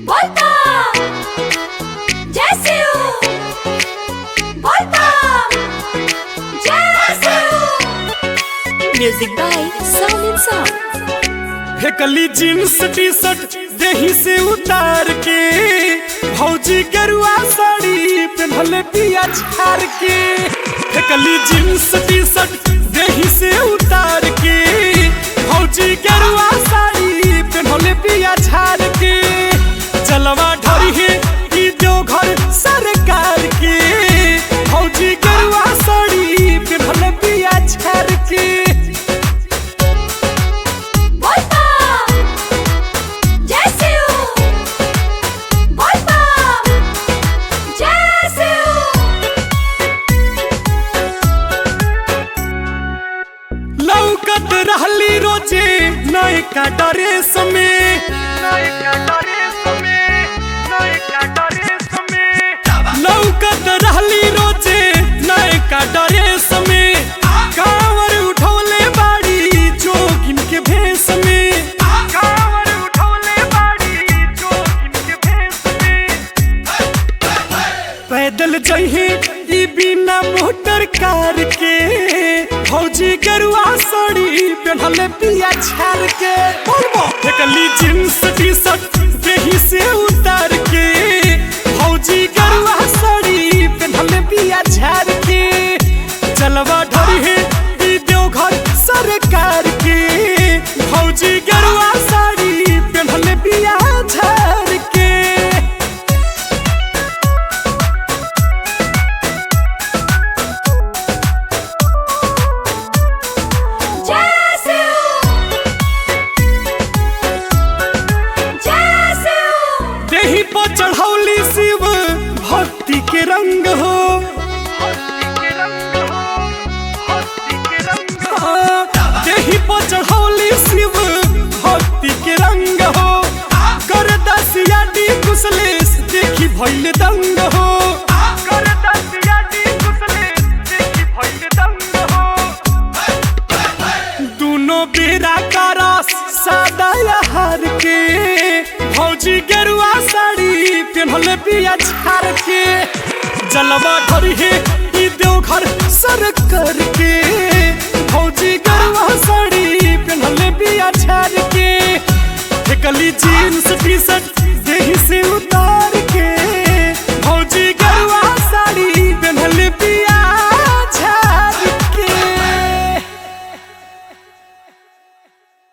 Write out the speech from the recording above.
बोलता जैसे हो बोलता जैसे हो म्यूजिक बाय साउंड साउंड फेकली जींस टी शर्ट देही से उतार के भौजी गरुआ साड़ी पहनले पिया झार के फेकली जींस टी शर्ट देही से उतार के भौजी गरुआ साड़ी पहनले पिया झार के चलवा ढरी है ई जो घर सरकार के भौजी गरुआ साड़ी पहनले पिया झार के बोलता जैसे हो बोलता जैसे हो लौकत रहली रोजे नयका ड्रेस में नयका ड्रेस में नयका ड्रेस में लौकत रहली रोजे नयका ड्रेस में कांवर उठौले बाड़ी जोगिन के भेष में कांवर उठौले बाड़ी जोगिन के भेष में पैदल जहे ई बिना मोटर कार के भौजी गरुआ साड़ी पहनले पिया छार के फेकली जींस टी शर्ट देही से उतार के भौजी गरुआ साड़ी पहनले पिया छार के चलवा ढरी है ई देवघर सरकार के भौजी गरुआ साड़ी पहनले पिया छार के जैसे हो जैसे हो देही पर चढ़ौली शिव भक्ति के रंग हो हाँ, देही पर चढ़ौली शिव भक्ति के रंग हो कर दसिया डी कुशलेश देखी भैल दंग हो कर दसिया डी कुशलेश देखी भैल दंग हो दोनों बेरा का रस सादा हार के भौजी गेरुआ साड़ी पहनले पिया छार के जलवा ढरी है ई देवघर सर कर के भौजी गेरुआ साड़ी पहनले पिया छार के फेकली जीन्स टी शर्ट देही से उतार